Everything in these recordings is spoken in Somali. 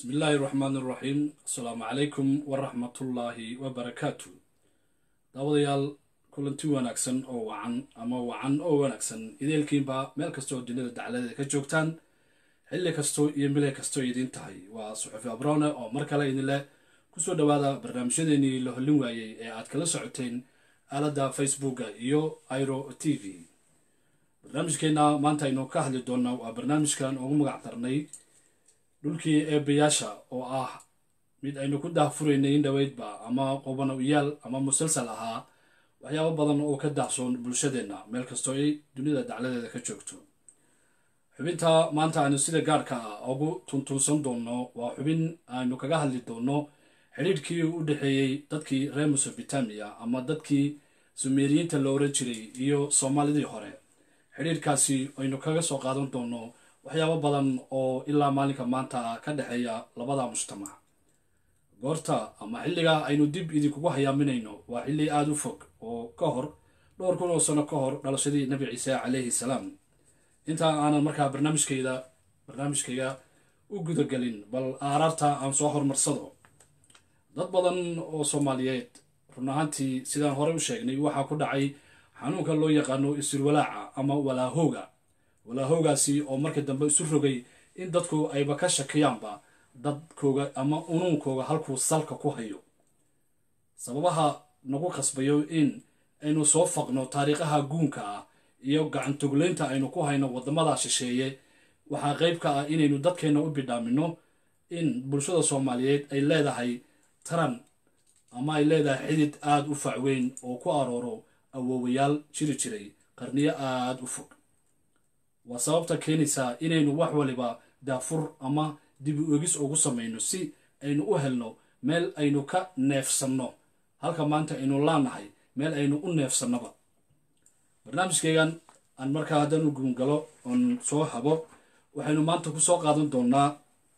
bismi illaahi raxmaan iraxiim asalaamu calaykum waraxmatullaahi wabarakaatu daawadayaal kulanti wanaagsan oo wacan ama wacan oo wanaagsan ideelkiinba meel kastoo dunida dacladeeda ka joogtaan xilli kastoo iyo mile kastoo idiin tahay waa suxufi abrone oo mar kale idinleh kusoo dhowaada barnaamijyadeenii la hollin waayey ee aad kala socoteen aaladda facebooka iyo iro t v barnaamijkeenna maanta aynu ka hadli doonaa waa barnaamijkan ugu magac darnay dhulkii eebayaasha oo ah mid aynu ku daahfuraynay in dhoweydba ama qubanoyaal ama musalsal ahaa waxyaabo badan oo ka daahsoon bulshadeenna meel kastoo ay dunida dacladeeda ka joogto xubinta maanta aynu sida gaarka ah ugu tuntuunsan doonno waa xubin aynu kaga hadli doonno xidhiidhkii u dhexeeyey dadkii reer mesobotamiya ama dadkii sumeeriyiinta la oran jiray iyo soomaalidii hore xidhiidhkaasi aynu kaga soo qaadan doonno waxyaabo badan oo ilaa maalinka maanta ka dhexeeya labada mujtamac goorta ama xilligaa aynu dib idinkugu hayaaminayno waa xilli aada u fog oo ka hor dhowr kun oo sano ka hor dhalashadii nabi ciise calayhi salaam intaa aanan markaa barnaamijkayda barnaamijkayga u gudagelin bal aaraarta aan soo horumarsado dad badan oo soomaaliyeed run ahaantii sidaan horey u sheegnay waxaa ku dhacay xanuunka loo yaqaano isulwalaaca ama walaahooga walaahoogaasi oo markii dambe isu rogay in dadku ayba ka shakiyaanba dadkooga ama unuunkooga halkuu salka ku hayo sababaha nagu qasbayo in aynu soo faqno taariikhaha guunka ah iyo gacantogleynta aynu ku hayno waddamada shisheeye waxaa qayb ka ah inaynu dadkeenna u bidhaamino in bulshada soomaaliyeed ay leedahay taran ama ay leedahay xidid aada u facweyn oo ku arooro awoowayaal jiri jiray qarniyo aada u fog waa sababta keenaysaa inaynu wax waliba daafur ama dib u egis ugu samayno si aynu u helno meel aynu ka neefsanno halka maanta aynu laanahay meel aynu u neefsannoba barnaamijkaygan aan markaa haddaan u guungalo oon soo habo waxaynu maanta ku soo qaadan doonaa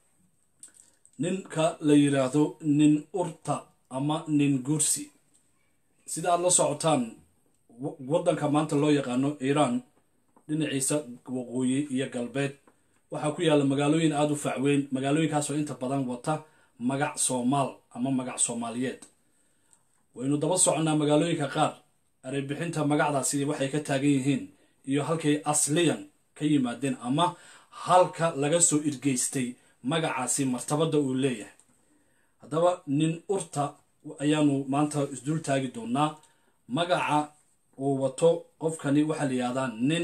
ninka la yidhaahdo nin urta ama nin guursi sida aad la socotaan waddanka maanta loo yaqaano iiraan dhinaciisa waqooyi iyo galbeed waxaa ku yaalla magaalooyin aada u facweyn magaalooyinkaasoo inta badan wata magac soomaal ama magac soomaaliyeed waynu daba soconnaa magaalooyinka qaar areybixinta magacdaasi waxay ka taagan yihiin iyo halkay asliyan ka yimaadeen ama halka laga soo irgeystay magacaasi martabadda uu leeyahay haddaba nin urta ayaanu maanta isdul taagi doonaa magaca uu wato qofkani waxaa la yihahdaa nin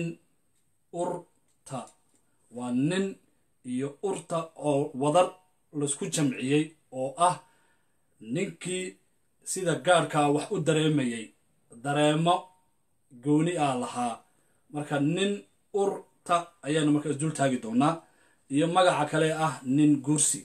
urta waa nin iyo urta oo wadar laisku jamciyey oo ah ninkii sida gaarkaa wax u dareemayay dareemo gooni ah lahaa marka nin urta ayaanu marka isdul taagi doonaa iyo magaca kale ah nin guursi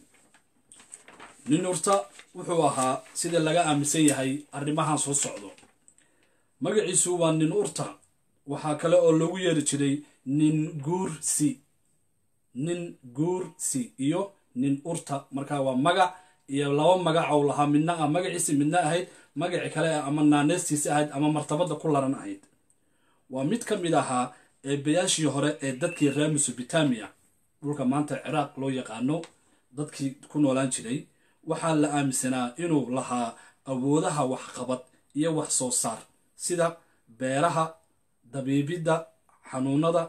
nin urta wuxuu ahaa sida laga aaminsan yahay arrimahan soo socdo magaciisu waa nin urta waxaa kale oo loogu yeeri jiray nin guursi nin guursi iyo nin urta marka waa magac iyo laba magac oo lahaa midna ah magaciisi midna ahayd magaci kale ah ama naaneystiisi ahayd ama martabadda ku laran ahayd waa mid ka mid ahaa eebayaashii hore ee dadkii reer mesobotamiya dhulka maanta ciraaq loo yaqaano dadkii ku noolaan jiray waxaa la aaminsanaa inuu lahaa awoodaha waxqabad iyo wax soo saar sida beeraha dabiibidda xanuunada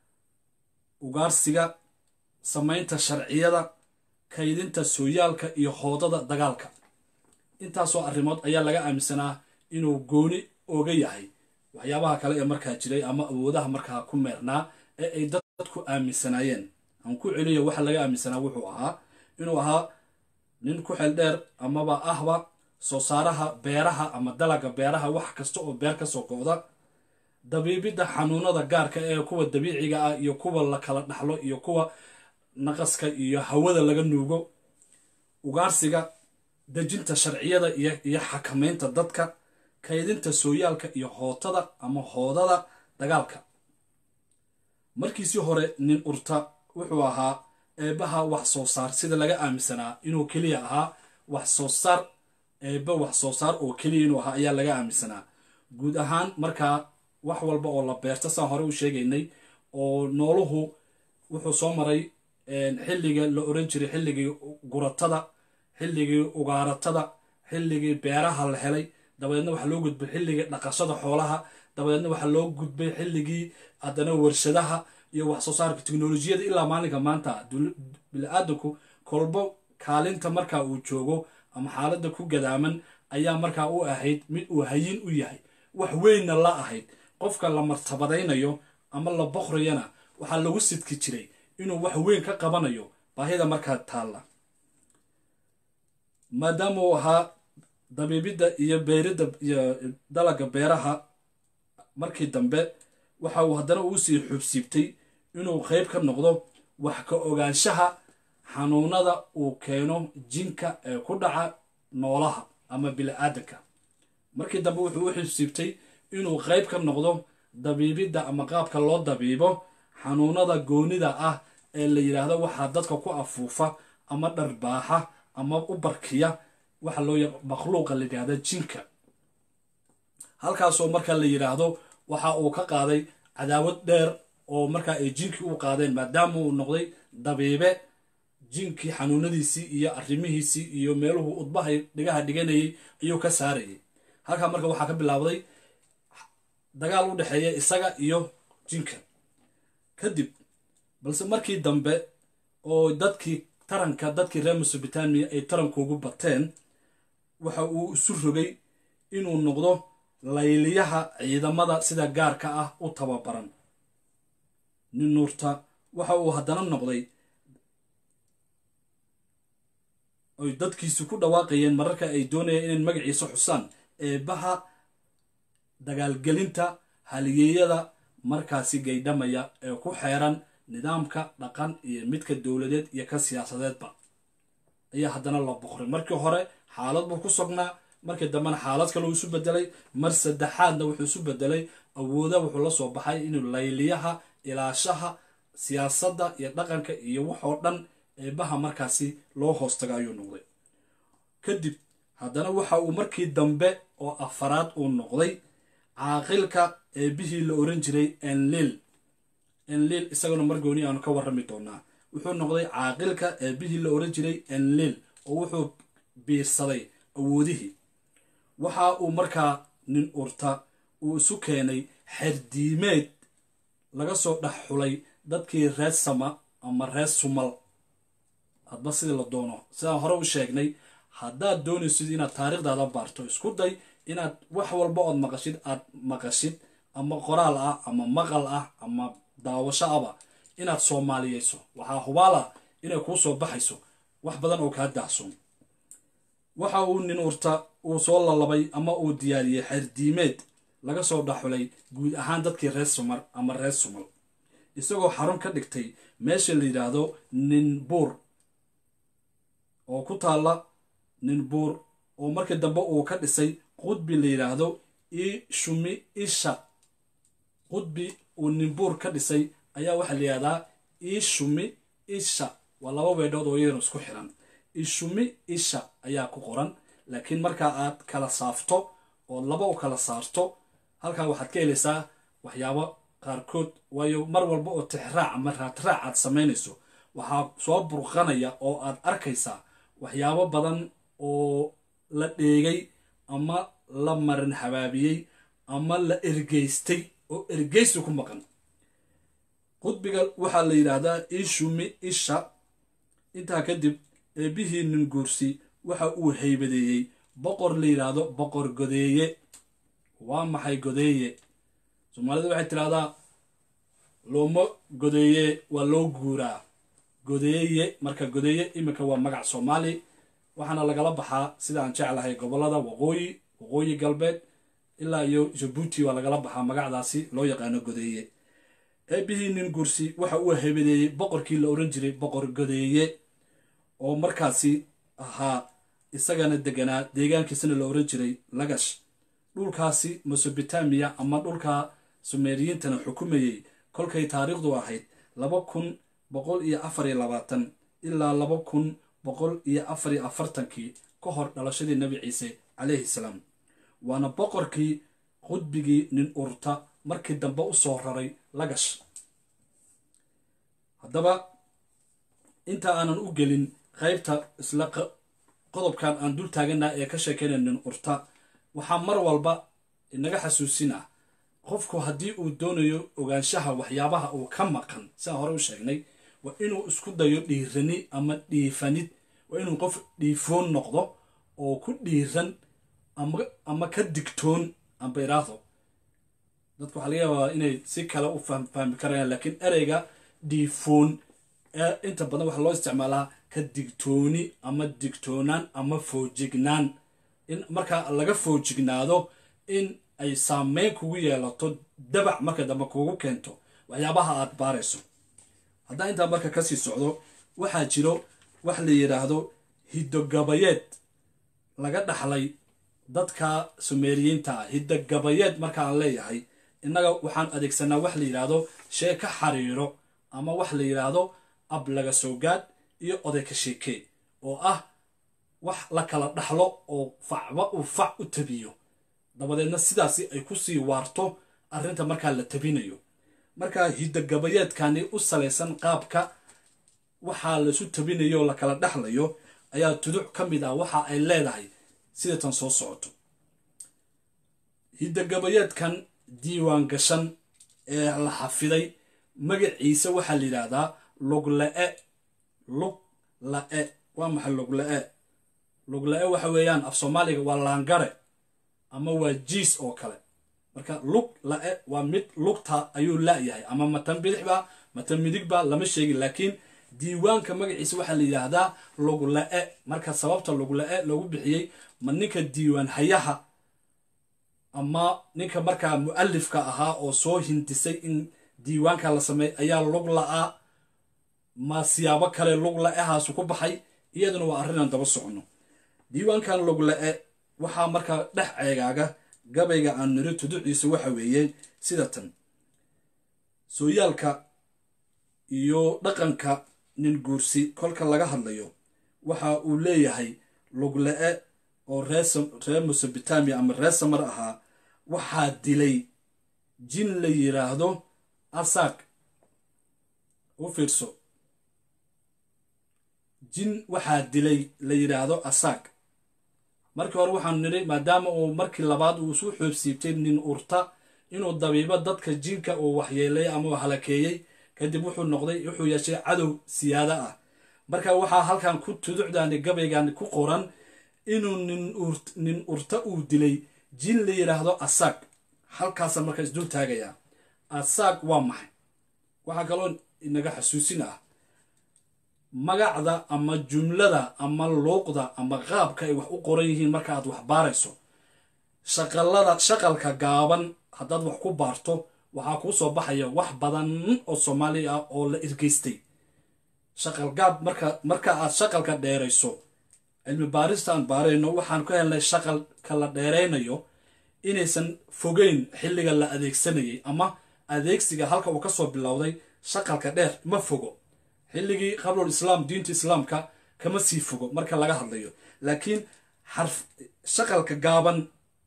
ugaarsiga samaynta sharciyada kaydinta sooyaalka iyo hoodada dagaalka intaasoo arrimood ayaa laga aaminsanaa inuu gooni oga yahay waxyaabaha kale ee markaa jiray ama awoodaha markaa ku meernaa ee ay dadku aaminsanaayeen aan ku celiyo waxa laga aaminsanaa wuxuu ahaa inuu ahaa nin ku xel dheer amaba ahba soo saaraha beeraha ama dalaga beeraha wax kasta oo beer ka soo go'da dabiibidda xanuunada gaarka ee kuwa dabiiciga ah iyo kuwa la kala dhaxlo iyo kuwa naqaska iyo hawada laga nuugo ugaarsiga dejinta sharciyada iyo xakamaynta dadka kaydinta sooyaalka iyo hootada ama hoodada dagaalka markiisii hore nin urta wuxuu ahaa eebbaha wax soo saar sida laga aaminsanaa inuu keliya ahaa wax soo saar eebba wax soo saar oo keliya inuu ahaa ayaa laga aaminsanaa guud ahaan markaa wax walba oo la beerta saan hore u sheegaynay oo nooluhu wuxuu soo maray xilliga la oran jiray xilligii guratada xilligii ugaaratada xilligii beeraha la helay dabadeedna waxaa loo gudbay xilligii dhaqashada xoolaha dabadeedna waxaa loo gudbay xilligii haddana warshadaha iyo wax soo saarka teknolojiyada ilaa maalinka maanta bili-aadanku kolbo kaalinta markaa uu joogo ama xaaladda ku gadaaman ayaa markaa u ahayd mid uu hayin u yahay wax weynna la ahayd qofka la martabadaynayo ama la boqrayana waxaa lagu sidki jiray inuu wax weyn ka qabanayo baahida markaa taalla maadaama uu ahaa dabiibidda iyo beeridda iyo dalaga beeraha markii dambe waxa uu haddana uu sii xubsiibtay inuu qeyb ka noqdo wax ka ogaanshaha xanuunada uu keeno jinka ee ku dhaca noolaha ama bili-aadanka markii dambe wuxuu u xubsiibtay inuu qeyb ka noqdo dabiibidda ama qaabka loo dabiibo xanuunada goonida ah ee la yidhaahdo waxaa dadka ku afuufa ama dharbaaxa ama u barkiya waxa loo ya makhluuqa la yidhahda jinka halkaasoo marka la yidhaahdo waxa uu ka qaaday cadaawad dheer oo markaa ay jinkii u qaadeen maadaama uu noqday dabiibe jinkii xanuunadiisii iyo arrimihiisii iyo meeluhu udbahay dhigaha dhiganayay ayuu ka saarayay halkaa marka waxaa ka bilaabday dagaal u dhexeeya isaga iyo jinka kadib balse markii dambe oo dadkii taranka dadkii reer mesobotamiya ay tarankuugu bateen waxa uu isu rogay inuu noqdo layliyaha ciidamada sida gaarka ah u tababaran ninuurta waxa uu haddana noqday oy dadkiisu ku dhawaaqayeen mararka ay doonayeen inay magaciisa xusaan eebaha dagaalgelinta haliyeeyada markaasi gaydhamaya ee ku xeeran nidaamka dhaqan iyo midka dowladeed iyo ka siyaasadeedba ayaa haddana la boqray markii hore xaalad buu ku sognaa markii dambena xaalad kale uu isu bedelay mar saddexaadna wuxuu isu bedelay awooda wuxuu la soo baxay inuu layliyaha ilaashaha siyaasadda iyo dhaqanka iyo waxoo dhan eebaha markaasi loo hoostaga ayuu noqday kadib haddana waxa uu markii dambe oo afaraad uu noqday caaqilka eebihii la oran jiray enlil enlil isaguna margooni aanu ka warrami doonaa wuxuu noqday caaqilka eebihii la oran jiray enlil oo wuxuu biirsaday awoodihii waxa uu markaa nin urta uu isu keenay xerdiimeed laga soo dhex xulay dadkii reer sama ama reer sumal hadba sidii la doono sidaan hore u sheegnay haddaad doonaysid inaad taariikhdaada baarto isku day inaad wax walba ood maqashid aad maqashid ama qoraal ah ama maqal ah ama daawasho aba inaad soomaaliyeyso waxaa hubaala inay kuu soo baxayso wax badan oo kaa daahsoon waxa uu nin urta uu soo lalabay ama uu diyaariyey xerdiimeed laga soo dhaxulay guud ahaan dadkii reer sumar ama reer sumal isagoo xarun ka dhigtay meesha la yidhaahdo ninbuur oo ku taalla ninbuur oo markii dambe uu ka dhisay qudbi la yidhaahdo ishumi isha qudbi uu ninbuur ka dhisay ayaa waxaa la yidhahdaa ishumi isha waa laba weedhood oo iyadana isku xiran ishumi isha ayaa ku qoran laakiin markaa aad kala saafto oo laba u kala saarto halkaa waxaad ka helaysaa waxyaabo qaarkood waayo mar walba oo tixraac ama raadraac aad samaynayso waxaa soo burqanaya oo aad arkaysaa waxyaabo badan oo la dheegay ama la marin habaabiyey ama la ergeystay oo ergeysi ku maqan qudbiga waxaa la yidhaahdaa ishumi isha intaa kadib eebihii nin guursi waxa uu haybadeeyey boqor la yidhaahdo boqor godeeye waa maxay godeeye soomaalida waxay tidhahdaa looma godeeye waa loo guuraa godeeye marka godeeye iminka waa magac soomaali waxaana lagala baxaa sida aan jeclahay gobolada waqooyi waqooyi galbeed ilaa iyo jabuuti waa lagala baxaa magacdaasi loo yaqaano godeeye eebihii nin guursi waxa uu haybadeeyey boqorkii la oran jiray boqor godeeye oo markaasi ahaa isagana deganaa deegaankiisana la oran jiray lagash dhulkaasi mesobotamiya ama dhulka sumeeriyiintana xukumayey kolkay taariikhdu ahayd laba kun boqol iyo afar iyo labaatan ilaa laba kun boqol iyo afar iyo afartankii ka hor dhalashadii nebi ciise calayhi salaam waana boqorkii qudbigii nin urta markii dambe u soo raray lagash haddaba inta aanan u gelin qaybta isla qodobkan aan dul taaganaa ee ka sheekeynaynin urta waxaa mar walba inaga xasuusinah qofku haddii uu doonayo ogaanshaha waxyaabaha uu ka maqan siaan hore u sheegnay waa inuu isku dayo dhiirani ama dhiifanid waa inuu qof dhiifoon noqdo oo ku dhiiran ama ka digtoon amba iraahdo dadku waxaa laga yaabaa inay si kale u fahmi karayaan laakiin ereyga dhiifoon inta badan waxaa loo isticmaalaa ka digtooni ama digtoonaan ama foojignaan in markaa laga foojignaado in ay saameyn kugu yeelato dabac marka dambe kugu keento waxyaabaha aad baarayso haddaan intaa marka kasii socdo waxaa jiro wax la yidhaahdo hiddogabayeed laga dhaxlay dadka sumeeriyiinta ah hiddogabayeed markaan leeyahay innaga waxaan adeegsanaa wax la yidhaahdo shee ka xariiro ama wax la yidhaahdo ab laga soogaad iyo oday ka sheekee oo ah wax la kala dhaxlo oo facba uu fac u tabiyo dabadeedna sidaasi ay ku sii waarto arrinta markaa la tabinayo markaa hiddogabayeedkani u salaysan qaabka waxaa laisu tabinayo oo la kala dhexlayo ayaa tuduc ka mid ah waxa ay leedahay sida tan soo socoto hiddogabayeedkan diiwaan gashan ee la xafiday magaciisa waxaa la yidhaahdaa lugla-e lug la-e waa maxay lugla-e lugla-e waxa weeyaan af soomaaliga waa laangare ama waa jiis oo kale marka lug la-e waa mid lugta ayuu la-yahay ama matan bidixba matan midigba lama sheegin laakiin diiwaanka magaciisa waxaa la yidhaahdaa lugla-e marka sababta lugla-e loogu bixiyey ma ninka diiwaan hayaha ama ninka markaa mu-alifka ahaa oo soo hindisay in diiwaanka la sameey ayaa lug la-a ma siyaabo kale lug la-ehaasu ku baxay iyaduna waa arrinaan daba soconno diiwaankan lug la-e waxaa markaa dhex ceegaaga gabayga aan niri tuduciisa waxa weeye sida tan sooyaalka iyo dhaqanka nin guursi kolka laga hadlayo waxa uu leeyahay lugla-e oo reer mesobotamiya ama reer samar ahaa waxaa dilay jin la yidhaahdo asaag u fiirso jin waxaa dilay la yidhaahdo asaag markii hore waxaanu nidhi maadaama uu markii labaad uu isu xoobsiibtay nin urta inuu dabiibo dadka jinka uu waxyeelay ama uu halakeeyey kadib wuxuu noqday wuxuu yeeshay cadow siyaada ah marka waxaa halkan ku tuducdaani gabaygan ku qoran inuu nin urta uu dilay jin la yidhaahdo asaag halkaasa marka isdul taagayaa asaag waa maxay waxaa kaloo inaga xasuusin ah magacda ama jumlada ama luuqda ama qaabka ay wax u qoran yihiin marka aad wax baarayso shaqalada shaqalka gaaban haddaad wax ku baarto waxaa kuu soo baxaya wax badan oo soomaali ah oo la irgeystay shaqal gaab marka marka aad shaqalka dheerayso cilmi baarista aan baarayno waxaan ka helnay shaqalka la dheeraynayo inaysan fogeyn xilliga la adeegsanayay ama adeegsiga halka uu kasoo bilowday shaqalka dheer ma fogo xilligii qablul islaam diinta islaamka kama sii fogo marka laga hadlayo laakiin xarf shaqalka gaaban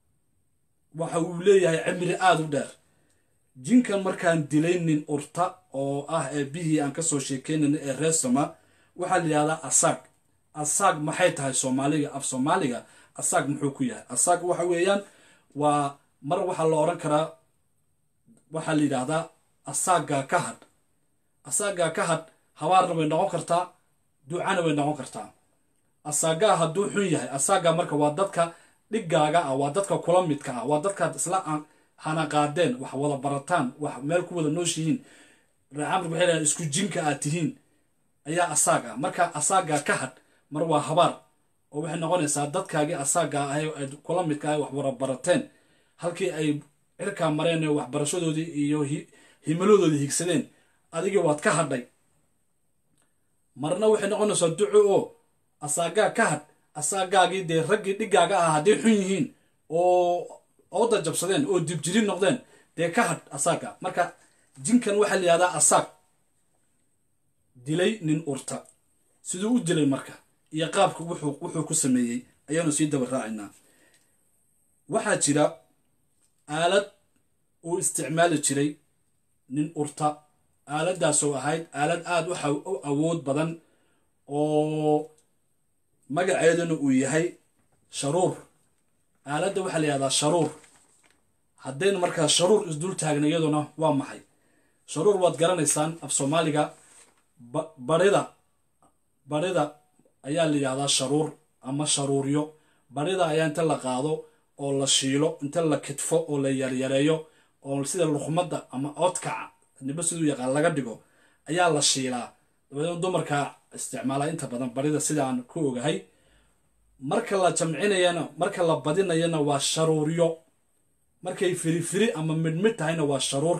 waxa uu leeyahay cimri aada u dheer jinkan markaan dilaynin urta oo ah ee bihii aan kasoo sheekeynayna ee reesama waxaa la yidhahdaa asaag asaag maxay tahay soomaaliga af soomaaliga asaag muxuu ku yahay asaag waxa weeyaan waa mar waxaa la odhan karaa waxaa la yidhaahdaa asaagaa ka hadh asaagaa ka hadh habaarna way noqon kartaa ducana way noqon kartaa asaagaa hadduu xun yahay asaagaa marka waa dadka dhigaaga ah waa dadka kula midka ah waa dadkaad isla hanaqaadeen wax wada barataan wax meel ku wada nooshihiin reecamrka waxay dhahaan isku jinka aad tihiin ayaa asaag ah marka asaagaa ka hadh mar waa habaar oo waxay noqonaysaa dadkaagii asaagaa ahay aad kula midka ahay wax wada barateen halkii ay cirkaa mareen ee waxbarashadoodii iyo himaladoodii higsadeen adigii waad ka hadhay marna waxay noqonaysaa duco oo asaagaa ka hadh asaagaagii dee raggii dhigaaga ah hadday xun yihiin oo ooda jabsadeen oo dibjiri noqdeen dee ka hadh asaaga marka jinkan waxaa la yihahdaa asaag dilay nin urta siduu u dilay marka iyo qaabka wuxuu ku sameeyey ayaanu sii daba raacaynaa waxaa jira aalad uu isticmaali jiray nin urta aaladaasoo ahayd aalad aada u awood badan oo magaceeduna uu yahay sharuur aaladda waxaa la yihahdaa sharuur haddaynu markaa sharuur isdul taagna iyaduna waa maxay sharuur waad garanaysaan af soomaaliga barida barida ayaa la yidhahdaa sharuur ama sharuuryo barida ayaa inta la qaado oo la shiilo inta la kidfo oo la yaryareeyo oo sida luqmadda ama oodkaca niba siduu yaqaan laga dhigo ayaa la shiilaa dabadeedna dumarka isticmaalaa inta badan barida sidaan ku ogahay marka la jamcinayana marka la badinayana waa sharuuryo markay firifiri ama midhmid tahayna waa sharuur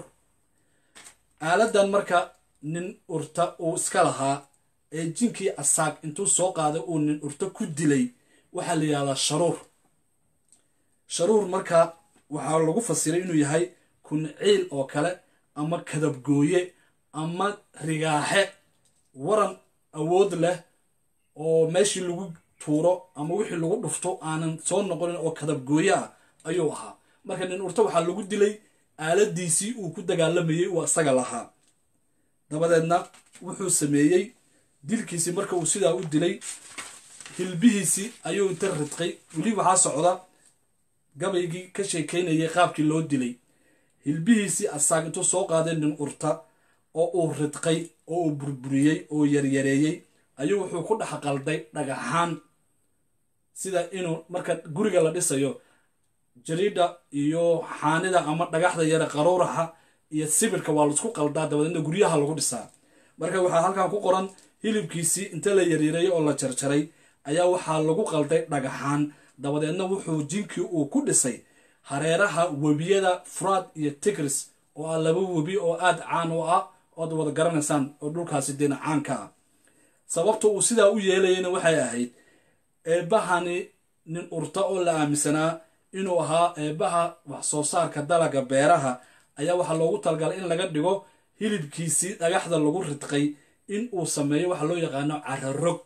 aaladan marka nin urta uu iska lahaa ee jinkii asaag intuu soo qaaday uu nin urta ku dilay waxaa la yidhahdaa sharuur sharuur marka waxaa lagu fasiray inuu yahay kunciil oo kale ama kadabgooye ama rigaaxe waran awood leh oo meeshii lagu tuuro ama wixii lagu dhufto aanan soo noqonin oo kadabgooye ah ayuu ahaa marka nin urta waxaa lagu dilay aaladiisii uu ku dagaalamayey uu isaga lahaa dabadeedna wuxuu sameeyey dilkiisii marka uu sidaa u dilay hilbihiisii ayuu inta ridqay weli waxaa socda gabaygii ka sheekaynayay qaabkii loo dilay hilbihiisii asaag intuu soo qaaday nin urta oo uu ridqay oo uu burburiyey oo yaryareeyey ayuu wuxuu ku dhex qalday dhagaxaan sida inuu marka guriga la dhisayo jariidha iyo xaanida ama dhagaxda yare qaruuraxa iyo sibirka waa laisku qaldaa dabadeedna guryaha lagu dhisaa marka waxaa halkan ku qoran hilibkiisii inta la yaryareeyey oo la jarjaray ayaa waxaa lagu qalday dhagaxaan dabadeedna wuxuu jinkii uu ku dhisay hareeraha webiyada furaad iyo tigris oo ah laba webi oo aad caan u ah ood wada garanaysaan oo dhulkaasi deena caanka ah sababta uu sidaa u yeelayana waxay ahayd eebbahani nin urta oo la aaminsanaa inuu ahaa eebbaha wax soo saarka dalaga beeraha ayaa waxaa loogu talagalay in laga dhigo hilibkiisii dhagaxda lagu ridqay in uu sameeyo waxa loo yaqaano cararog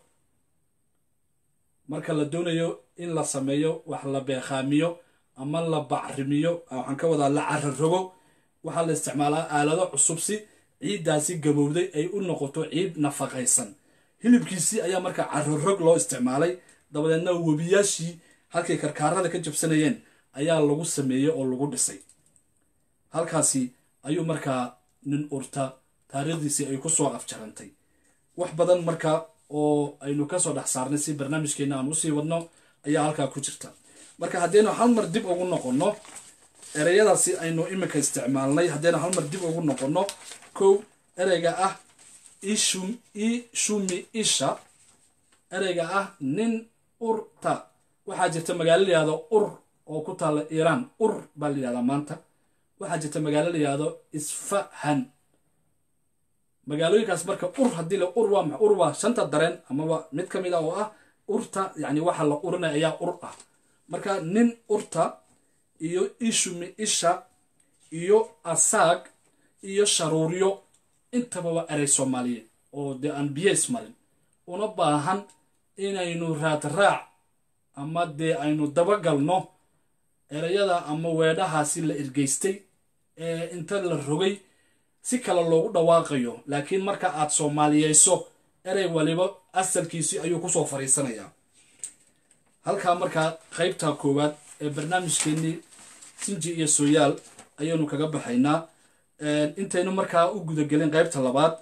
marka la doonayo in la sameeyo wax la beekhaamiyo ama la bacrimiyo waxaan ka wadaa la cararogo waxaa la isticmaalaa aalado cusub si ciiddaasi gabowday ay u noqoto ciid nafaqaysan hilibkiisii ayaa marka cararog loo isticmaalay dabadeedna webiyaashii halkay karkaarada ka jabsanayeen ayaa lagu sameeyey oo lagu dhisay halkaasi ayuu markaa nin urta taariikhdiisii ay ku soo afjarantay wax badan marka oo aynu kasoo dhex saarnay si barnaamijkeena aan usii wadno ayaa halkaa ku jirta marka haddaynu hal mar dib ugu noqonno ereyadaasi aynu iminka isticmaalnay haddaynu hal mar dib ugu noqonno kow ereyga ah ishumi isha ereyga ah nin urta waxaa jirta magaalo layihahdo ur oo ku taalla iiraan ur baa la yihahdaa maanta waxaa jirta magaalo layihahdo isfahan magaalooyinkaas marka ur haddii la ur waa ur waa shanta dareen amaba mid ka mid ah oo ah urta yacni waxa la urinaya ayaa ur ah marka nin urta iyo ishumi isha iyo asaag iyo sharuuryo intaba waa erey soomaaliyeed oo dee aan biyeys marin una baahan inaynu raadraac ama dee aynu dabagalno ereyada ama weedhahaasi la ergeystay ee inta la rogay si kale loogu dhawaaqayo laakiin marka aad soomaaliyeyso erey waliba asalkiisii ayuu kusoo fariisanayaa halkaa markaa qaybta koowaad ee barnaamijkeennii sinji iyo sooyaal ayaanu kaga baxaynaa intaynu markaa u gudagelin qaybta labaad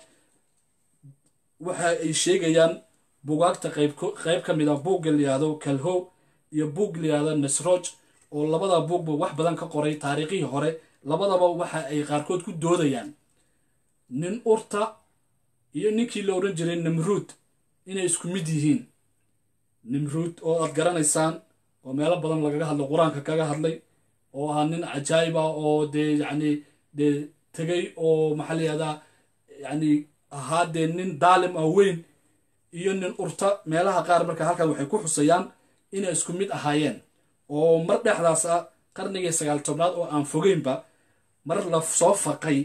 waxa ay sheegayaan bugaagta qayb ka mid a buugga layihahdo kalhow iyo buug layihahdo nasroj oo labada buugba wax badan ka qoray taariikhihii hore labadaba waxa ay qaarkood ku doodayaan nin urta iyo ninkii la odhan jiray nimruud inay isku mid yihiin nimruud oo aad garanaysaan oo meelo badan lagaga hadlay qur-aanka kaga hadlay oo ahaa nin cajaayib ah oo dee yacni dee tegay oo maxaa la yihahdaa yacni ahaa dee nin daalim ah weyn iyo nin urta meelaha qaar marka halkan waxay ku xusayaan inay isku mid ahaayeen oo mar dhexdaas ah qarnigii sagaal tobnaad oo aan fogeynba mar la soo faqay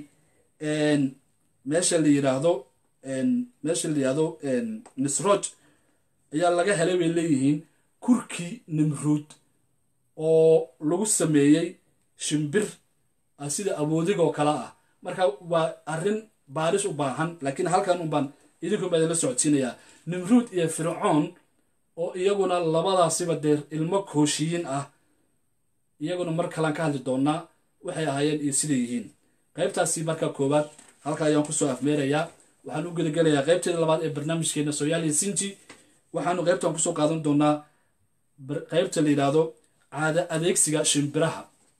meesha la yidhaahdo meesha la yidhaahdo nisroj ayaa laga helay bay leeyihiin kurkii nimruud oo lagu sameeyey shimbir sida aboodigoo kale ah marka waa arrin baaris u baahan laakiin halkan un baan idinku baa idinla socodsiinayaa nimruud iyo fircoon oo iyaguna labadaasiba dee ilmo kooshiyiin ah iyaguna mar kalaan ka hadli doonaa waxay ahaayeen iyo siday yihiin qaybtaasi marka koowaad halka ayaan kusoo afmeerayaa waxaan u gedagelayaa qaybteeda labaad ee barnaamijkeena sooyaaliya sinji waxaanu qaybtan kusoo qaadan doonaa qaybta la yidhaahdo caada adeegsiga shimbiraha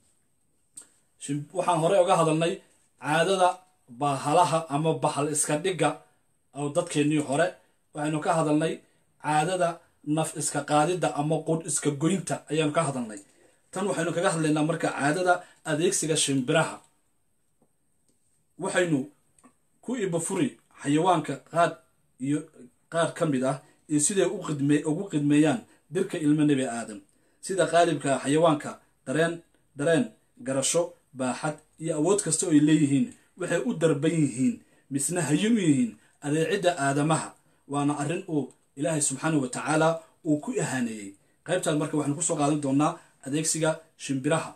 waxaan horey oga hadalnay caadada bahalaha ama bahal iska dhigga oo dadkeennii hore waxaynu ka hadalnay caadada naf iska qaadidda ama qudh iska goynta ayaanu ka hadalnay tan waxaynu kaga hadlaynaa marka caadada adeegsiga shimbiraha waxaynu ku ibafuri xayawaanka qaad iyo qaar ka mid ah iyo siday ugu qidmeeyaan dirka ilmo nebi aadam sida qaalibka xayawaanka dareen dareen garasho baaxad iyo awood kasta oo ay leeyihiin waxay u darban yihiin misna hayin u yihiin adeecidda aadamaha waana arrin uu ilaahay subxaana wa tacaala uu ku ahaaneeyey qaybtaan marka waxaanu kusoo qaadan doonaa adeegsiga shimbiraha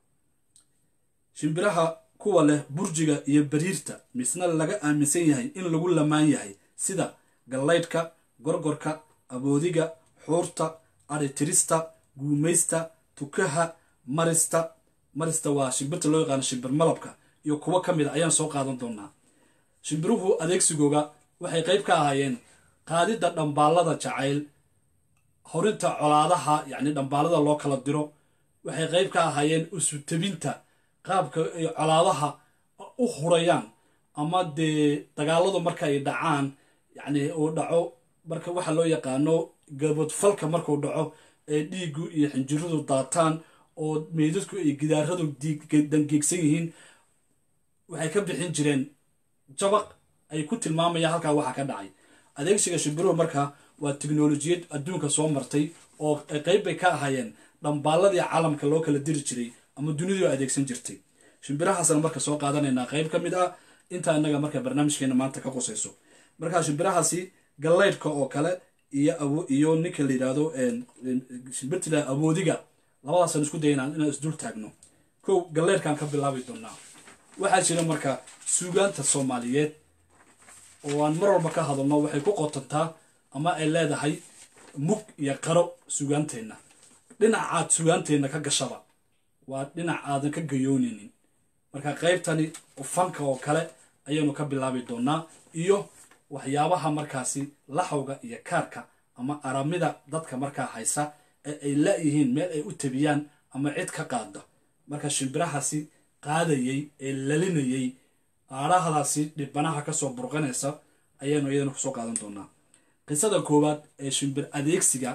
shimbiraha kuwa leh burjiga iyo bariirta misna laga aaminsan yahay in lagu lamaan yahay sida gallaydhka gorgorka aboodiga xuurta aritirista guumaysta tukaha marista marista waa shimbirta loo yaqaano shimbir malabka iyo kuwo ka mid a ayaan soo qaadan doonaa shimbiruhu adeegsigooga waxay qayb ka ahaayeen qaadidda dhambaallada jacayl horinta colaadaha yacni dhambaallada loo kala diro waxay qayb ka ahaayeen usutabinta qaabka ay colaadaha u hurayaan ama dee dagaaladu marka ay dhacaan yacni uu dhaco marka waxa loo yaqaano gabadfalka markuu dhaco ee dhiiggu iyo xinjiradu daataan oo meydadku ay gidaaradu dangeegsan yihiin waxay ka bixin jireen jabaq ay ku tilmaamayaan halkaa waxa ka dhacay adeegsiga shimbiruhu marka waa tiknolojiyad adduunka soo martay oo qayb bay ka ahaayeen dhambaalladii caalamka loo kala diri jiray ama dunidu adeegsan jirtay shimbirahaasna marka soo qaadanaynaa qayb ka mid ah intaa innaga marka barnaamijkeena maanta ka qusayso marka shimbirahaasi gallaydhka oo kale iyo iyo ninka la yidhaahdo shimbirtila awoodiga labadaasaan isku dayanaa inaan isdul taagno kow galleyrkaan ka bilaabi doonaa waxaa jira marka suugaanta soomaaliyeed oo aan mar walba ka hadalno waxay ku qotantaa ama ay leedahay mug iyo qaro sugaanteenna dhinacaad sugaanteenna ka gashaba waa dhinac aadan ka gayoonaynin marka qaybtani fanka oo kale ayaynu ka bilaabi doonaa iyo waxyaabaha markaasi laxawga iyo kaarka ama aramida dadka markaa haysa ee ay la-yihiin meel ay u tabiyaan ama cid ka qaada marka shimbirahaasi qaadayey ee lalinayey aadhahdaasi dhibanaha kasoo burqanaysa ayaanu iyadana kusoo qaadan doonaa qisada koowaad ee shimbir adeegsiga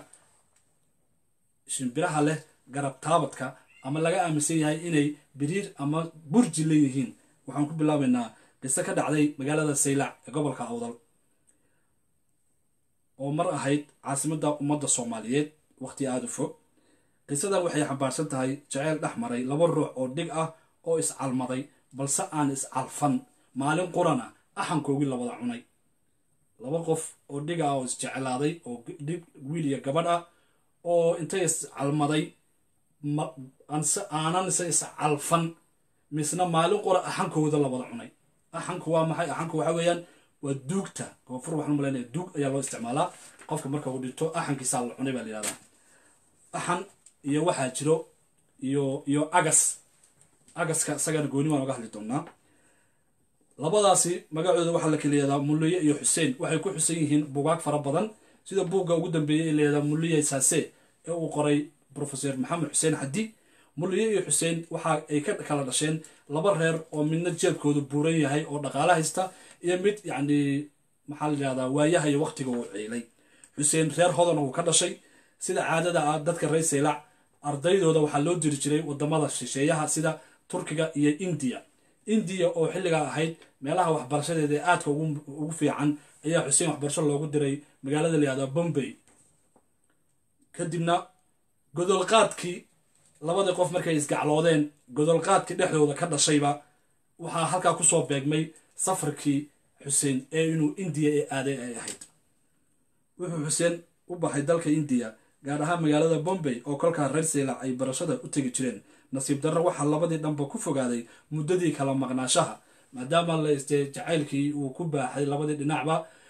shimbiraha leh garab taabadka ama laga aaminsan yahay inay biriir ama burji leeyihiin waxaan ku bilaabaynaa qiso ka dhacday magaalada saylac ee gobolka awdal oo mar ahayd caasimadda ummadda soomaaliyeed waqti aada u fog qisadan waxay xambaarsan tahay jaceyl dhex maray laba ruux oo dhig ah oo iscalmaday balse aan iscalfan maalin qurana axankoogii labada cunay laba qof oo dhig ah oo isjeclaaday oo dhig wiil iyo gabadh ah oo intay iscalmaday aanan se iscalfan misna maalin qura axankooda labada cunay axanku waa maxay axanku waxa weeyaan waa duugta koonfur waxaan malaynaya duug ayaa loo isticmaalaa qofka marka uu dhinto axankiisaa la cunay baa la yihahdaa axan iyo waxaa jiro iyo iyo agas agaska isagana gooni baan oga hadli doonaa labadaasi magacooda waxaa la kala yihahdaa mulliye iyo xuseen waxay ku xusan yihiin bugaag fara badan sida buugga ugu dambeeyey ee la yihahdaa mulliye saase ee uu qoray professor maxamed xuseen xaddi mulliye iyo xuseen waxa ay ka kala dhasheen laba reer oo midna jeebkoodu buuran yahay oo dhaqaala haysta iyo mid yacni maxaa la yihahdaa waayaha iyo waqtiga uu ciilay xuseen reer hodan uu ka dhashay sida caadada ah dadka reer saylac ardaydooda waxaa loo diri jiray wadamada shisheeyaha sida turkiga iyo indiya indiya oo xilligaa ahayd meelaha waxbarashadeeda ee aadka ugu fiican ayaa xuseen waxbarasho loogu diray magaalada la yihahdaa bombay kadibna godolqaadkii labadii qof markay isgacloodeen godolqaadkii dhexdooda ka dhashayba waxaa halkaa kusoo beegmay safarkii xuseen ee inuu indiya ee aaday ay ahayd wuxuu xuseen u baxay dalka indiya gaar ahaan magaalada bombay oo kolkaa reer saylac ay barashada u tegi jireen nasiib darro waxaa labadii dhanba ku fogaaday muddadii kala maqnaashaha maadaama la istee jacaylkii uu ku baaxay labadii dhinacba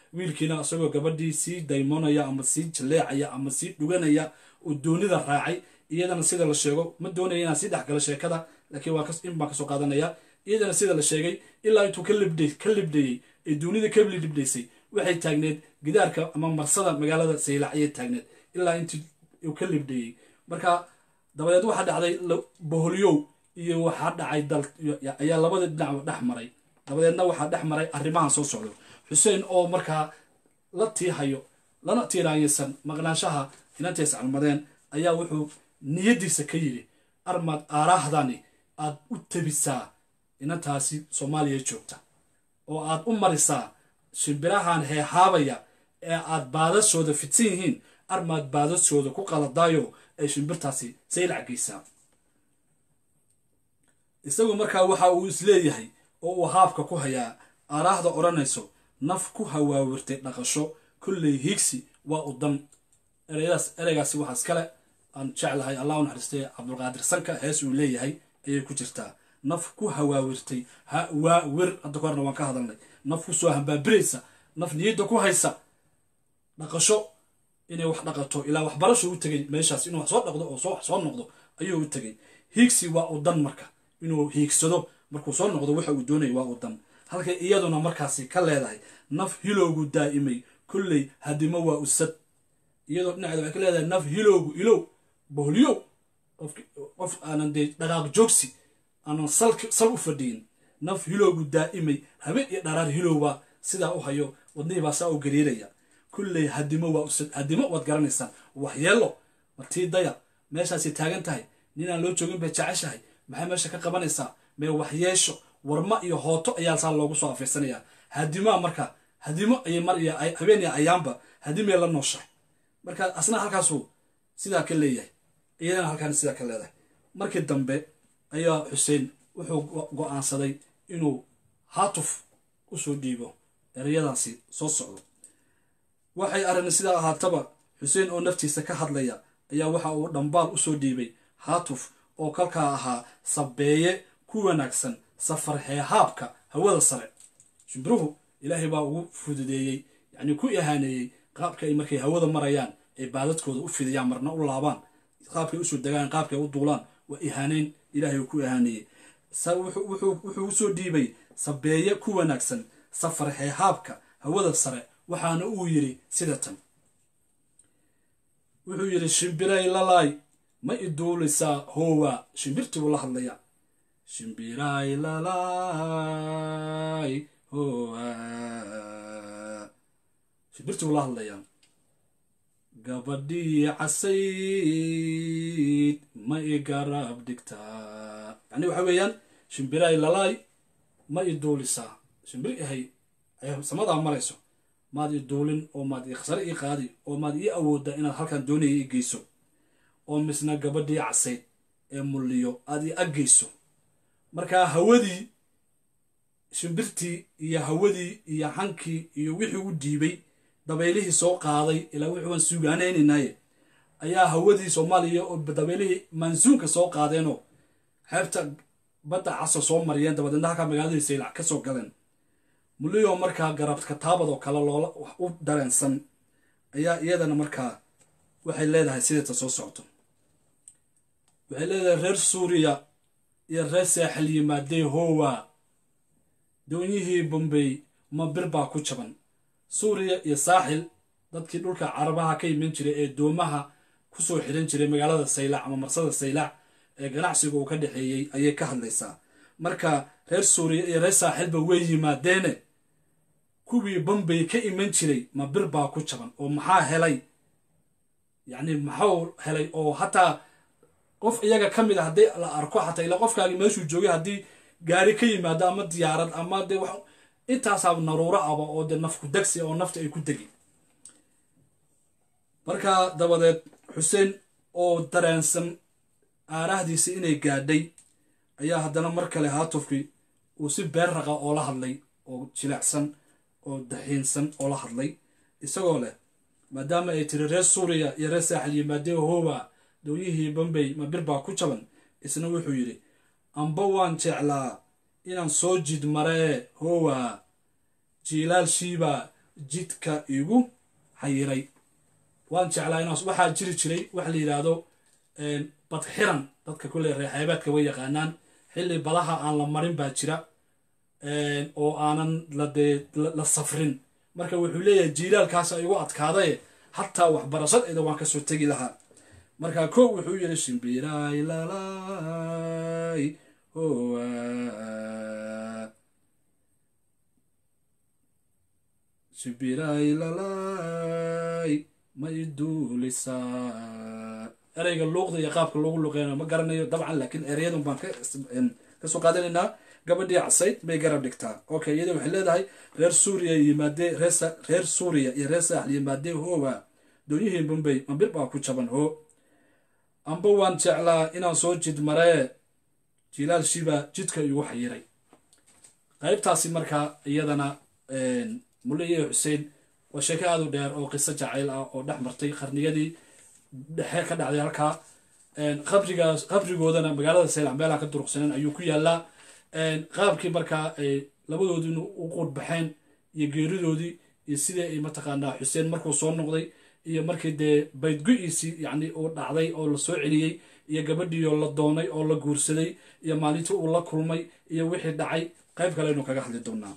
wiilkiina isagoo gabadhii sii daymoonaya ama sii jaleecaya ama sii dhuganaya oo doonida raacay iyadana sida la sheego ma doonaya inaan sii dhexgalo sheekada laakiin waa in baan kasoo qaadanaya iyadana sida la sheegay ilaa intuu ka libdhay ka libdhayey ee doonida ka libdhaysay waxay taagneed gidaarka ama marsada magaalada saylac ayay taagneed ilaa intii uu ka libdhayey marka dabadeed waxaa dhacday boholyow iyo waxaa dhacay dal ayaa labada dhinac dhex maray dabadeedna waxaa dhex maray arrimahan soo socdo xuseen oo markaa la tiihayo lana tiiraanyaysan maqnaanshaha inantay iscalmadeen ayaa wuxuu niyaddiisa ka yidhi armaad aaraahdani aad u tabisaa inantaasi soomaaliya joogta oo aad u marisaa shimbirahan heehaabaya ee aad baadashooda fidsan yihiin armaad baadashooda ku qaladaayo ay shimbirtaasi saylac geysaa isagu markaa waxa uu isleeyahay oo uu haabka ku hayaa aaraahda odhanayso naf ku hawaawirtay dhaqasho kolley higsi waa u dan ereyadaas ereygaasi waxaa iskale aan jeclahay allah u naxariistay cabdulqaadir sanka hees uu leeyahay ayay ku jirtaa naf ku hawaawirtay hawaawir hadda kahorna waan ka hadalnay naf ku soo hambaabiraysa naf niyadda ku haysa dhaqasho inay wax dhaqato ilaa waxbarasho u tegay meeshaas inuu wax soo dhaqdo oo soo wax soo noqdo ayuu u tegay hiigsi waa u dan marka inuu hiigsado markuu soo noqdo waxa uu doonaya waa u dan halkay iyaduna markaasi ka leedahay naf hilowgu daa'imay kolley hadimo waa usad iyadoo dhinaceeda waxay ka leedahay naf hilowgu ilow boholyow qof aanan dee dhaqaaq joogsi aanan sal u fadhiyin naf hilowgu daa'imay habeen iyo dharaar hilowbaa sidaa u hayo wadnihii baa saa u gariiraya kulley hadimo waa usad hadimo waad garanaysaan waxyeelo martii daya meeshaasay taagan tahay ninaan loo joogin bay jeceshahay maxay meesha ka qabanaysaa mee waxyeesho warma iyo hooto ayaa saa loogu soo afiirsanayaa hadimaa marka hadimo ayay mar iyo habeen iyo ayaanba hadimay la nooshahay marka asna halkaasuu sidaa ka leeyahay iyadana halkaan sidaa ka leedahay markii dambe ayaa xuseen wuxuu go-aansaday inuu haatuf usoo dhiibo ereyadaasi soo socdo waxay arrin sidaa ahaataba xuseen oo naftiisa ka hadlaya ayaa waxa uu dhambaal usoo dhiibay haatuf oo kalkaa ahaa sabeeye ku wanaagsan safar heehaabka hawada sare shimbiruhu ilaahay baa ugu fududeeyey yacnii ku ihaaneeyey qaabka ay markay hawada marayaan ay baadadkooda u fidiyaan marna u laabaan qaabkay usoo degaan qaabkay u duulaan waa ihaaneyn ilaahay uu ku ihaaneeyey wuxuu usoo dhiibay sabeeye ku wanaagsan safar heehaabka hawada sare waxaana uu yidhi sida tan wuxuu yidhi shimbiray lalaay ma iduulaysaa hoowa shimbirtii buu la hadlayaa shimbiray lalaay hoowa shimbirtii buu la hadlayaa gabadhii casayd ma i garab dhigtaa yacni waxa weeyaan shimbiray lalaay ma i duulisaa shimbir ahay samadaa marayso maad i duulin oo maad i sare ii qaadi oo maad ii awooddaa inaad halkan doonaya ii geyso oo misna gabadhii casayd ee mulliyo aad ii aggeyso markaa hawadii shimbirtii iyo hawadii iyo hankii iyo wixii u dhiibay dabaylihii soo qaaday ilaa wixii waan suugaanaynaynaye ayaa hawadii soomaaliya oo dabaylihii mansuunka soo qaadeenoo xeebta badda caso soo mariyeen dabadeedna halkaa magaaladii saylac ka soo galeen mulliyo markaa garab kataabad oo kale loola wax u dareensan ayaa iyadana markaa waxay leedahay sideeta soo socto waxay leedahay reer suuriya iyo reer saaxil yimaadee hoowa doonyihii bombay ma bir baa ku jaban suuriya iyo saaxil dadkii dhulka carabaha ka iman jiray ee doomaha kusoo xidhan jiray magaalada saylac ama marsada saylac ee ganacsiga uu ka dhexeeyey ayay ka hadlaysaa marka reer suuriya iyo reer saaxilba way yimaadeene kuwii bombay ka iman jiray ma bir baa ku jaban oo maxaa helay yacni maxau helay oo hataa qof iyaga ka mid a haddii la arko xataa ilaa qofkaagii meeshuu joogay haddii gaari ka yimaado ama diyaarad ama dee wax intaasaa naruuro aba oo dee nafku degsi oo nafta ay ku degi markaa dabadeed xuseen oo dareensan aaraahdiisi inay gaadhay ayaa haddana mar kale haatufkii uu si beer raqa oo la hadlay oo jilecsan oo daxiinsan oo la hadlay isagoo leh maadaama ay tiri reer suuriya iyo reer saaxil yimaadee hoowa dooyihii bombay ma bir baa ku jaban isna wuxuu yidhi amba waan jeclaa inaan soo jid maree hoowa jiilaal shiiba jidka igu xayiray waan jeclaa inaas waxaa jiri jiray waxa la yidhaahdo badxiran dadka kulle reexeebeedka way yaqaanaan xilli badaha aan la marin baa jira oo aanan ladee la safrin marka wuxuu leeyahay jiilaalkaasa igu adkaadaye hataa waxbarashadeeda waan kasoo tegi lahaa marka ko wuxuu yidhi shimbiraay lalay hoa shimbiraay lalay ma iduulisaa ereyga luuqda iyo qaabka loogu luqeynayo ma garanayo dabcan laakiin ereyadun baan kasoo qaadanaynaa gabadhii casayd bay garab dhigtaa okay iyada waxay leedahay reer suuriya yimaadee reer suuriya iyo reer saaxl yimaadee hoowa doonyihii bumbay mambir baa ku jaban hoo amba waan jeclaa inaan soo jid maree jilaal shiba jidka igu xayiray qaybtaasi markaa iyadana muliye xuseen waa sheeko aad u dheer oo qiso jacayl ah oo dhex martay qarniyadii dhexe ka dhacday halkaa qabrigaas qabrigoodana magaalada seylac meelaha ka duruqsaneen ayuu ku yaalaa qaabkii markaa ay labadoodina u quud baxeen iyo geeridoodii iyo sidii ay mataqaanaa xuseen markuu soo noqday iyo markii dee baydgu-iisii yacni uu dhacday oo la soo celiyey iyo gabadhiioo la doonay oo la guursaday iyo maalintii uu la kulmay iyo wixii dhacay qayb kale aynu kaga hadli doonaa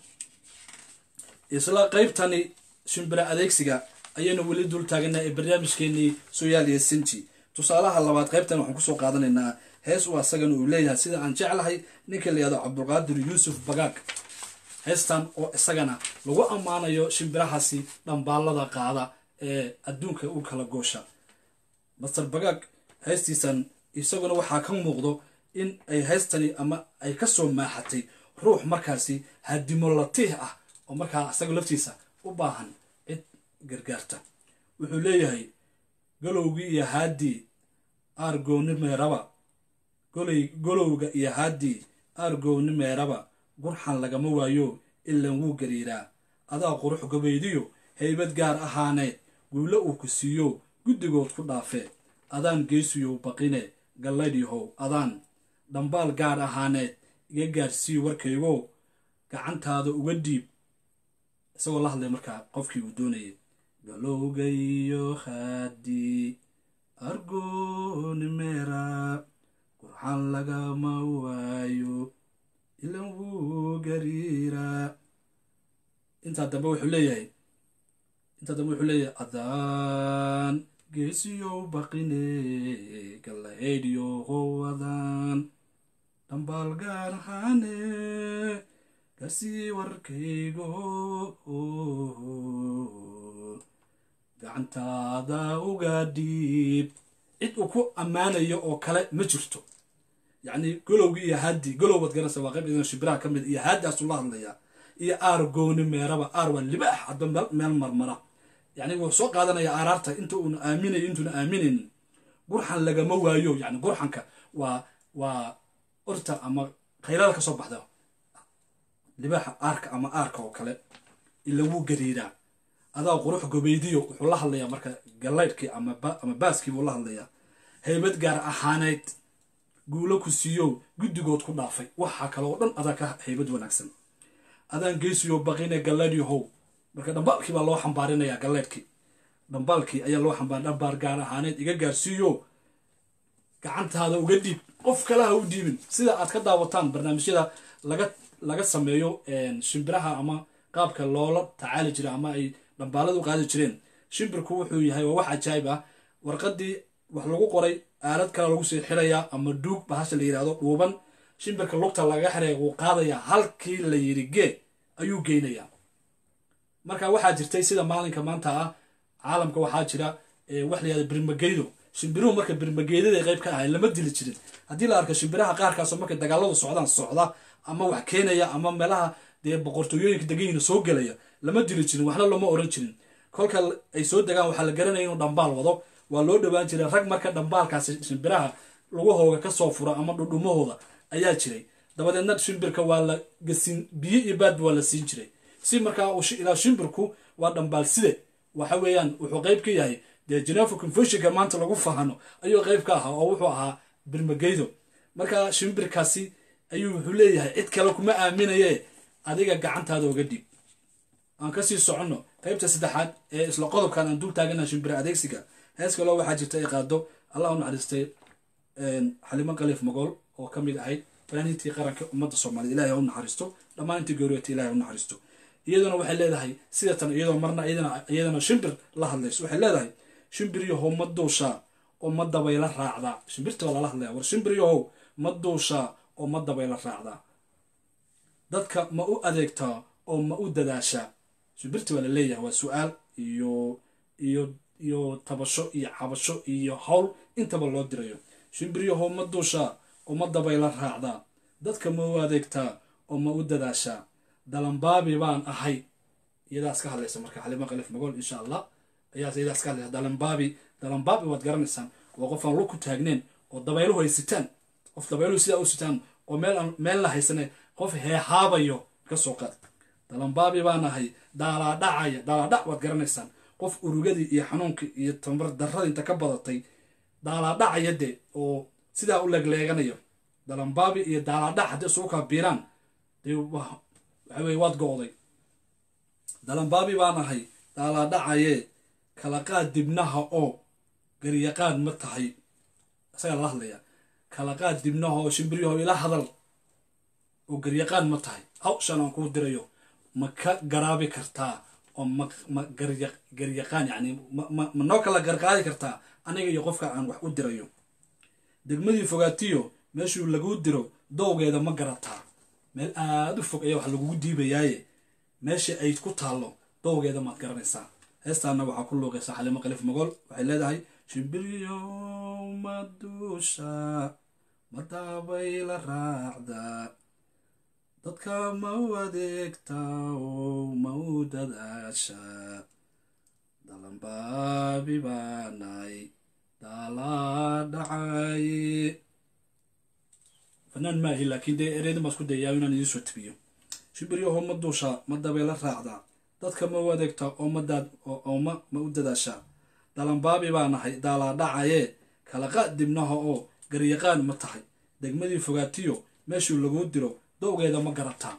isla qaybtani shimbira adeegsiga ayaynu weli dul taaganaa ee barnaamijkeenii soyaal iyo sinji tusaalaha labaad qaybtan waxaan kusoo qaadanaynaa hees uu asagana uu leeyahay sida aan jeclahay ninka la yihahdo cabdulqaadir yuusuf bagaag heestan oo isagana lagu ammaanayo shimbirahaasi dhambaalada qaada ee adduunka u kala goosha master bagaag heestiisan isaguna waxaa ka muuqdo in ay heestani ama ay kasoo maaxatay ruux markaasi hadimo latiih ah oo markaa isaga laftiisa u baahan cid gargaarta wuxuu leeyahay galowgii iyo haaddii aargooni meeraba goley golowga iyo haaddii aargooni meeraba gurxan lagama waayo ilan wuu gariiraa adaa qurux gabaydiyo haybad gaar ahaaneed guulo uu ku siiyo guddigood ku dhaafee adaan geesiyow baqine gallaydhihow adaan dhambaal gaar ahaaneed iga gaarsii warkaygo gacantaada uga dhiib isagoo la hadlay markaa qofkii uu doonayay galowga iyo haadii argooni meera gurxan lagama waayo ilan wuu gariiraa intaa dambe wuxuu leeyahay intaa dambe wuxuu leeyahay adaan geesiyow baqine gallaheydhiyo howadaan dhambaal gaar ahaane garsii warkaygo gacantaada uga dhiib cid uu ku ammaanayo oo kale ma jirto yacni golowgii iyo haadii golowbaad garanaysa waa qayb idan shimbiraha ka mid iyo haaddaasuu la hadlayaa iyo aar gooni meeraba aar waa libaax hadba meel marmara yacni wuu soo qaadanayaa aaraarta inta uuna aaminayo intuuna aaminaynin gurxan lagama waayo yacni gurxanka waa waa orta ama khayrada ka soo baxda libaaxa aarka ama aarka oo kale ila wuu gariiraa adaa qurux gobeydiyo wuxuu la hadlayaa marka gallaydhkii ama baaskii buu la hadlayaa haybad gaar ahaaneyd guulo ku siiyo guddigood ku dhaafay waxaa kale oo dhan adaa ka haybad wanaagsan adaan geesiyo baqine gallaydhyahow marka dhambaalkii baa loo xambaarinayaa gallaydhkii dhambaalkii ayaa loo xambaar dhambaar gaar ahaaneed iga gaarsiiyo gacantaada uga dhiib qof kale ha u dhiibin sida aad ka daawataan barnaamijyada laga laga sameeyo shimbiraha ama qaabka loola tacaali jira ama ay dhambaalada u qaadi jireen shimbirku wuxuu yahay waa wax cajaayib ah warqadii wax lagu qoray aalad kale lagu sii xirayaa ama duug bahasha la yidhahdo dhuuban shimbirka lugta laga xiraya wuu qaadayaa halkii la yidhi gee ayuu geynayaa marka waxaa jirtay sida maalinka maanta ah caalamka waxaa jira wax la yihahdo birmageydo shimbiruhu marka birmageydada qayb ka ahay lama dili jirin haddii la arko shimbiraha qaarkaasoo markay dagaaladu socdaan socda ama wax keenaya ama meelaha dee boqortooyooyinka deganyiina soo gelaya lama dili jirin waxna looma oran jirin kolka ay soo degaan waxaa la garanaya inuu dhambaal wado waa loo dhowaan jiray rag marka dhambaalkaasi shimbiraha lugahooga kasoo furo ama dhudhumahooda ayaa jiray dabadeedna shimbirka waa la gasiin biyo iyo baadba waa la siin jiray si markaa ilaa shimbirku waa dhambaal side waxa weeyaan wuxuu qayb ka yahay dee geneva conventionka maanta lagu fahano ayuu qayb ka ahaa oo wuxuu ahaa birmageydo marka shimbirkaasi ayuu wuxuu leeyahay cid kale kuma aaminaye adiga gacantaada oga dhiib aan kasii soconno qaybta saddexaad ee isla qodobkan aan dul taagana shimbira adeegsiga hees kaloo waxaa jirta ay qaado allah u naxariistay xalimo khaliif magool oo ka mid ahayd fanaaniintii qaranka ummadda soomaaliyed ilahay ha u naxariisto dhammaan intii gooriyata ilahay ha u naxariisto iyaduna waxay leedahay sidatan iyadoo marna iyadana shimbir la hadlayso waxay leedahay shimbir yahow ma duushaa oo ma dabayla raacdaa shimbirta waa lala hadlaya war shimbir yahow ma duushaa oo ma dabayla raacdaa dadka ma u adeegtaa oo ma u dadaashaa shimbirta waa la leeyahay waa su-aal iyo iyo iyo tabasho iyo cabasho iyo hawl intaba loo dirayo shimbir yahow ma duushaa oo ma dabayla raacdaa dadka ma u adeegtaa oo ma u dadaashaa dalanbaabi baan ahay iyadaas ka hadlaysa marka xalima khaliif magool insha allah ayaas iyadaas ka hadlaysa dalanbaabi dalanbaabi waad garanaysaan waa qof aan lo ku taagneen oo dabayluhu ay sitaan qof dabayluhu sidaa u sitaan oo meel aan meel la haysane qof heehaabayo ka soo qaad dalanbaabi baan ahay daalaadhacaya daalaadhac waad garanaysaan qof urugadii iyo xanuunkii iyo tamar darrada inta ka badatay daalaadhacaya de oo sidaa u leegleeganayo dalanbaabi iyo daalaadhac haddii isugu kaa biiraan dee waxa weye waad go-day dalanbaabi baan ahay daalaadhacayee kala qaad dibnaha oo garyaqaan ma tahay isagaa lala hadlaya kala qaad dibnaha oo shimbiryaho ila hadal oo garyaqaan ma tahay hawshan aan kuu dirayo ma ka garaabi kartaa oo ma ma garya garyaqaan yacni ma ma ma noo kala garqaadi kartaa aniga iyo qofka aan wax u dirayo degmadii fogaatiyo meeshuu laguu diro dowgeeda ma garataa meel aada u fog ayaa wax lagugu diibayaaye meesha ay ku taallo dowgeeda maad garanaysaa heestaana waxaa ku luuqaysaa xalimo khaliif magool waxay leedahay shimbiryo ma duusha ma dabayla raacda dadka ma u adeegtaa oo ma u dadaasha dalanbaabi baanay daalaa dhacaye fanaan maahi laakiin dee ereydin baan isku dayaa inaan idiin soo tibiyo shimbiryaho ma duushaa ma dabayla raacdaa dadka ma u adeegtaa oo ma daad oo ma ma u dadaashaa dalanbaabi baa nahay daalaa dhacayee kala qaad dibnaha oo garyaqaan ma tahay degmadii fogaatiyo meeshuu laguu diro dowgeeda ma garataa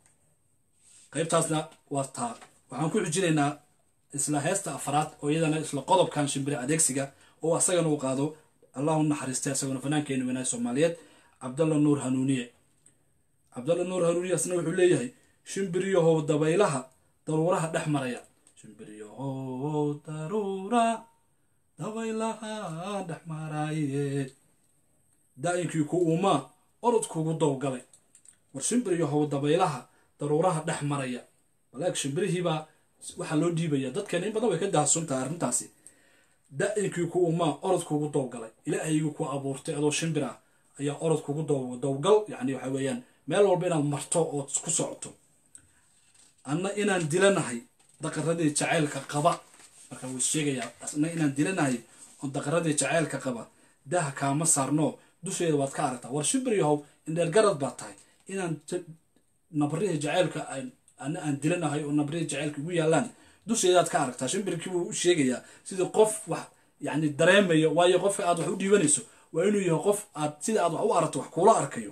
qaybtaasna waa taa waxaan ku xujinaynaa isla heesta afraad oo iyadana isla qodobkan shimbire adeegsiga oo asagana uu qaado allahu naxariistay isaguna fanaankeenu wanaay soomaaliyeed cabdalla nuur hanuuniye cabdalla nuur hanuuniye asna wuxuu leeyahay shimbiryahow dabaylaha daruuraha dhex maraya shimbiryahow daruura dabaylaha dhex maraaye daa'inkii ku uumaa orodkuugu dowgalay war shimbiryahow dabaylaha daruuraha dhex maraya walaag shimbirihiibaa waxaa loo dhiibaya dadkeena in badan way ka daahsuntahay arrintaasi da-inkii ku umaa orod kugu dowgalay ilaahaygu ku abuurtay adoo shimbir ah ayaa orod kugu dowgal yacni waxa weeyaan meel walba inaad marto ood ku socoto anna inaan dilanahay daqaradii jacaylka qaba marka wuu sheegayaa asna inaan dilanahay oo daqaradii jacaylka qaba daha kaama saarno dusheeda waad ka aragtaa war shimbir yahow indheer garad baa tahay inaan nabrihii jacaylka ana aan dilanahay oo nabrihii jacaylka ugu yaalaan dusheedaad ka aragtaa shimbirkii buu u sheegayaa sidii qof wax yacni dareemayo waayo qofka aad wax u dhiibanayso waa inuu yahay qof aad sida aad wax u aragto wax kuula arkayo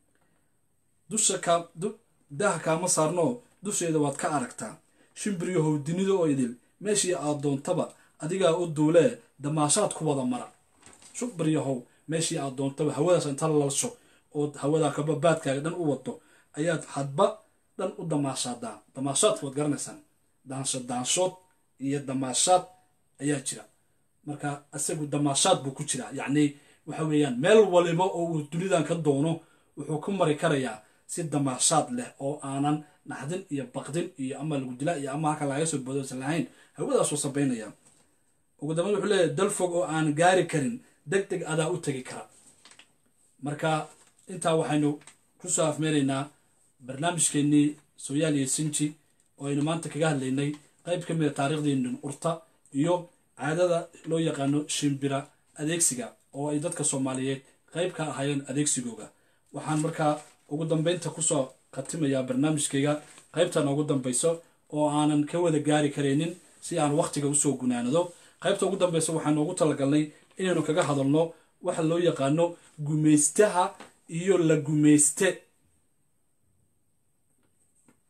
dusha kaa daha kaama saarno dusheeda waad ka aragtaa shimbiryahow dunida oo idil meeshii aad doontaba adigaa u duulee damaashaad ku wada mara shimbiryahow meeshii aad doontaba hawadaas inta lalsho ood hawadaa kababaadkaaga dhan u wado ayaad hadba dhan u damaashaadaa damaashaadka waad garanaysaan daansho daanshood iyo damaashaad ayaa jira marka isagu damaashaad buu ku jiraa yacni waxa weeyaan meel waliba oo uu dunidan ka doono wuxuu ku mari karayaa si damaashaad leh oo aanan naxdin iyo baqdin iyo ama lagu dilaa iyo ama halka laga soo boodoosan lahayn hawadaasuu sabaynaya ugu dambeyn wuxuu leeyahay dal fog oo aan gaari karin deg deg adaa u tegi kara marka intaa waxaynu kusoo afmeeraynaa barnaamijkeennii sooyaal iyo sinji oo aynu maanta kaga hadlaynay qayb ka mid a taariikhdeennin urta iyo caadada loo yaqaano shimbira adeegsiga oo ay dadka soomaaliyeed qayb ka ahaayeen adeegsigooga waxaan markaa ugu dambeynta kusoo khatimayaa barnaamijkayga qaybtan ugu dambayso oo aanan ka wada gaari karaynin si aan wakhtiga usoo gunaanado qaybta ugu dambaysa waxaan ugu talagalnay inaynu kaga hadalno waxa loo yaqaano gumaystaha iyo la gumayste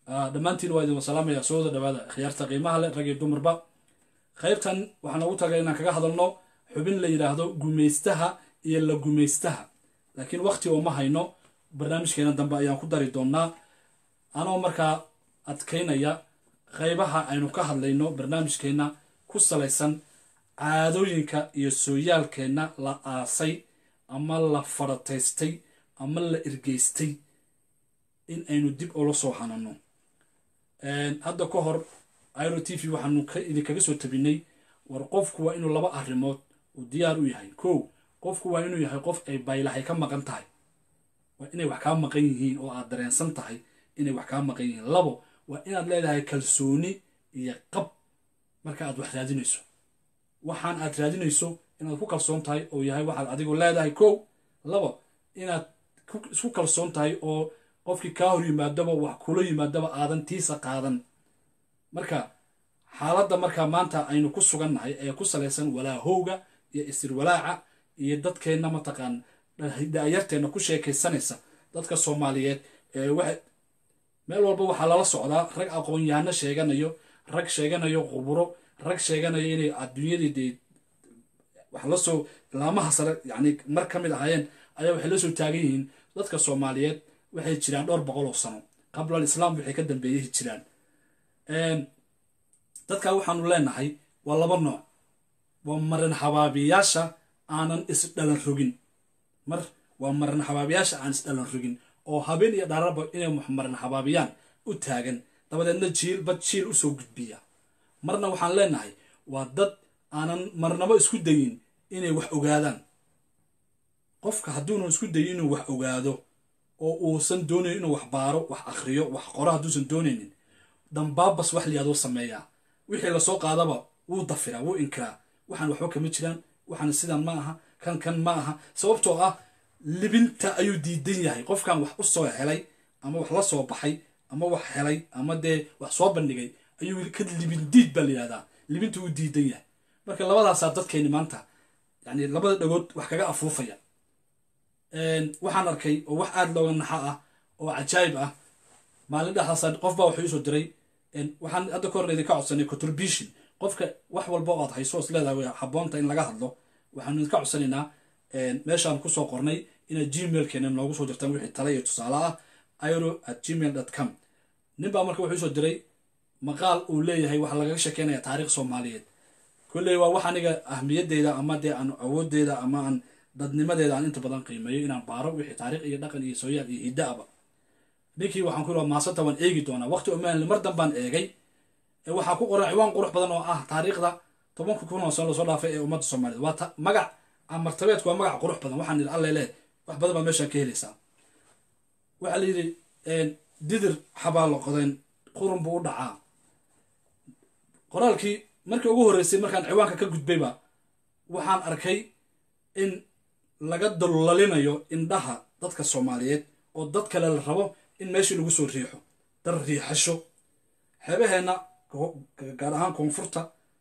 dhammaantiin waa idin wasalaamaya soo wada dhawaada khiyaarta qiimaha leh rag iyo dumarba qaybtan waxaan ugu tagay inaan kaga hadalno xubin la yidhaahdo gumaystaha iyo la gumaystaha laakiin wakti oo ma hayno barnaamijkeena dambe ayaan ku dari doonaa anoo markaa adkaynaya qaybaha aynu ka hadlayno barnaamijkeenna ku salaysan caadooyinka iyo sooyaalkeenna la aasay ama la farataystay ama la irgeystay in aynu dib ula soo hanano hadda ka hor iro t v waxaanu idinkaga soo tabinay war qofku waa inuu laba arrimood uu diyaar u yahay kow qofku waa inuu yahay qof ay baylahay ka maqan tahay waa inay wax kaa maqan yihiin oo aad dareensan tahay inay wax kaa maqan yihiin labo waa inaad leedahay kalsooni iyo qab marka aad wax raadinayso waxaan aad raadinayso inaad ku kalsoon tahay oo yahay waxaad adigu leedahay kow labo inaad isku kalsoon tahay oo qofkii kaa hor yimaadaba wax kula yimaadaba aadan tiisa qaadan marka xaaladda markaa maanta aynu ku sugannahay ee ku salaysan walaahowga iyo isirwalaaca iyo dadkeenna mataqaan da-yarteenna ku sheekaysanaysa dadka soomaaliyeed ee waxa meel walba waxaa lala socdaa rag aqoon-yahano sheeganayo rag sheeganayo quburo rag sheeganayo inay adduunyadii dee wax la soo laamaha sare yacni mar ka mid ahaayeen ayaa waxay la soo taagan yihiin dadka soomaaliyeed waxay jiraan dhowr boqol oo sano qabla alislaam waxay ka dambeeyay jiraan dadka waxaanu leenahay waa laba nooc waa marin habaabiyaasha aanan isdhalan rogin mar waa marin habaabiyaasha aan isdhalan rogin oo habeen iyo dhararba inay marin habaabiyaan u taagan dabadeedna jiil bad jiil usoo gudbiya marna waxaan leenahay waa dad aanan marnabo isku dayin inay wax ogaadaan qofka hadduunan isku dayin inuu wax ogaado oo uusan doonayn inuu wax baaro wax akhriyo wax qoro hadduusan doonaynin dambaabas wax liyaadoo sameeyaa wixii lasoo qaadaba wuu dafiraa wuu inkiraa waxaan waxba kama jiraan waxaan sidan ma aha kan kan ma aha sababtoo ah libinta ayuu diidan yahay qofkan wax u soo helay ama wax la soo baxay ama wax helay ama dee wax soo bandhigay ayuu ka libin diid baa layihahdaa libinta wuu diidan yahay marka labadaasaa dadkeeni maanta yani labada dhagood wax kaga afuufaya waxaan arkay oo wax aada looga naxa ah oo cajaayib ah maalin dhexdaasa qof baa wuxuu isoo diray waxaan hadda ka horna idinka codsanay contribution qofka wax walba oo aad hayso is leedahay way habboonta in laga hadlo waxaanu idinka codsanaynaa meeshaan kusoo qornay inaad gmailkeena noogu soo jirtaan wixii tale iyo tusaale ah iro at gmail dot com nin baa marka wuxuu isoo diray maqaal uu leeyahay waxaa lagaga sheekeynaya taariikh soomaaliyeed kolley waa wax aniga ahmiyadeyda ama dee aan awoodeyda ama aan dadnimadeeda aan inta badan qiimeeyo inaan baaro wixii taariikh iyo dhaqan iyo sooyaal iyo hiddaaba ninkii waxaan ku yidhi maasanta waan eegi doonaa waqti omaanli mar danbaan eegay waxaa ku qoran ciwaan qurux badan oo ah taariikhda tobanka kun oo sano lasoo dhaafay ee ummadda soomaaliyeed waa magac amartabeedku waa magac qurux badan waxaan yidhi alle leh wax badan baa meeshaan ka helaysaa waxaa la yidhi didir xabaalo qodayn qurun buu u dhacaa qoraalkii markii ugu horreysay markaan ciwaanka ka gudbayba waxaan arkay in laga dullalinayo indhaha dadka soomaaliyeed oo dad kale la rabo in meeshii lagu soo riixo dar riixasho xeebaheenna gaar ahaan koonfurta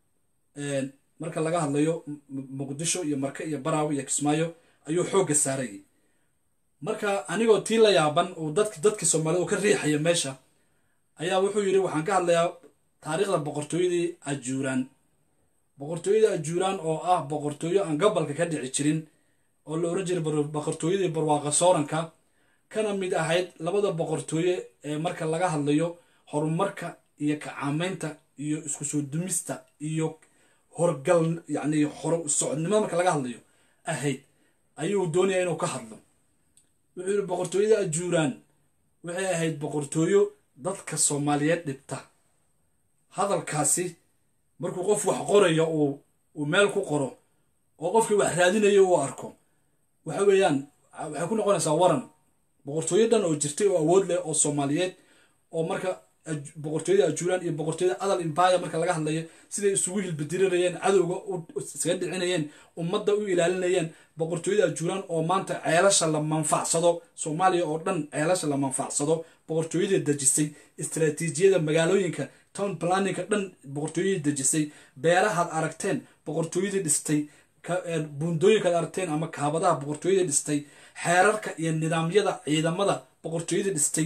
marka laga hadlayo muqdisho iyo marke iyo baraawo iyo kismaayo ayuu xoogga saarayay marka anigoo tii la yaaban uu dadk dadkii soomaaliyed ka riixaya meesha ayaa wuxuu yidhi waxaan ka hadlayaa taariikhda boqortooyadii ajuuraan boqortooyadii ajuuraan oo ah boqortooyo aan gobolka ka dhici jirin oo la oran jiray boqortooyadii barwaaqa sooranka kana mid ahayd labada boqortooye ee marka laga hadlayo horumarka iyo kacaamaynta iyo isku soo dumista iyo horgal yacni hor socodnimada marka laga hadlayo ahayd ayuu doonaya inuu ka hadlo wuxuu yidhi boqortooyada ajuuraan waxay ahayd boqortooyo dadka soomaaliyeed dhibta hadalkaasi markuu qof wax qorayo uu uu meel ku qoro oo qofkii wax raadinayo uu arko waxa weeyaan waxay ku noqonaysaa waran boqortooyo dhan oo jirtay oo awood leh oo soomaaliyeed oo marka boqortooyada ajuuraan iyo boqortooyada adal imbaya marka laga hadlayo siday isugu hilbadirirayeen cadowga isaga dhicinayeen ummadda u ilaalinayeen boqortooyada ajuuraan oo maanta ceelasha la manfacsado soomaaliya oo dhan ceelasha la manfacsado boqortooyada dejisay istaraatiijiyada magaalooyinka town planninka dhan boqortooyadii dejisay beerahaad aragteen boqortooyadii dhistay buundooyinkaad aragteen ama kaabadaha boqortooyadii dhistay xeerarka iyo nidaamyada ciidamada boqortooyadii dhistay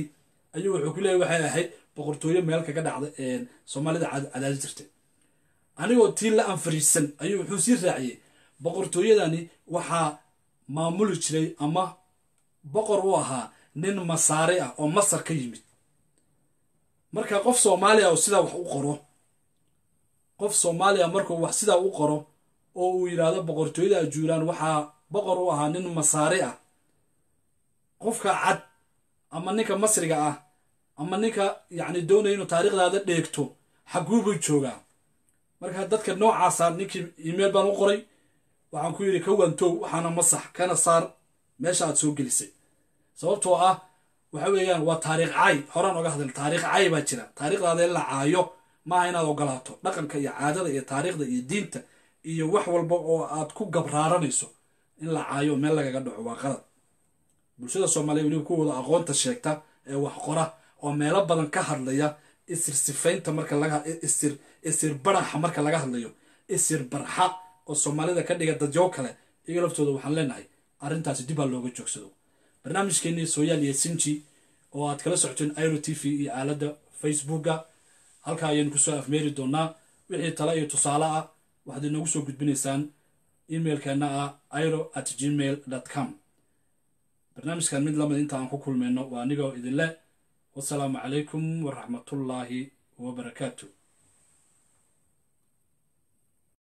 ayuu wuxuu ku leeyahy waxay ahayd boqortooyo meel kaga dhacda soomaalida cadaadi jirtay anigoo tii la anfariisan ayuu wuxuu sii raaciyey boqortooyadani waxaa maamuli jiray ama boqor u ahaa nin masaare ah oo masar ka yimid marka qof soomaaliya oo sidaa wax u qoro qof soomaaliya markuu wax sidaa u qoro oo uu yidhaahdo boqortooyada ajuuraan waxaa boqor u ahaa nin masaare ah qofka cad ama ninka masriga ah ama ninka yacni doonaya inuu taariikhdaada dheegto xaguu buu joogaa marka dadka noocaasa ninkii email baan u qoray waxaan ku yidhi ka wantow waxaana masax kana saar meesha aad soo gelisay sababtoo ah waxa weeyaan waa taariikh cay horaan oga hadal taariikh cay baa jira taariikhdaada in la caayo maaha inaad ogolaato dhaqanka iyo caadada iyo taariikhda iyo diinta iyo wax walba oo aad ku gabraaranayso in la caayo meel lagaga dhaco waa qalad bulshada soomaaliya weliba kuwooda aqoonta sheegta ee wax qora oo meelo badan ka hadlaya isir sifaynta marka laga isir isir baraxa marka laga hadlayo isir barxa oo soomaalida ka dhiga dadyo kale iyaga laftooda waxaan leenahay arrintaasi dib aa looga joogsado barnaamijkeenii sooyaal iyo sinji oo aad kala socoteen iro t v iyo aaladda facebooka halkaa ayaynu kusoo afmeeri doonaa wixii tale iyo tusaale ah waxaad inoogu soo gudbinaysaan emailkeena ah iro at gmail com barnaamijkan mid lamid inta aan ku kulmayno waa anigoo idinleh wasalaamu calaykum waraxmatullaahi wabarakaatu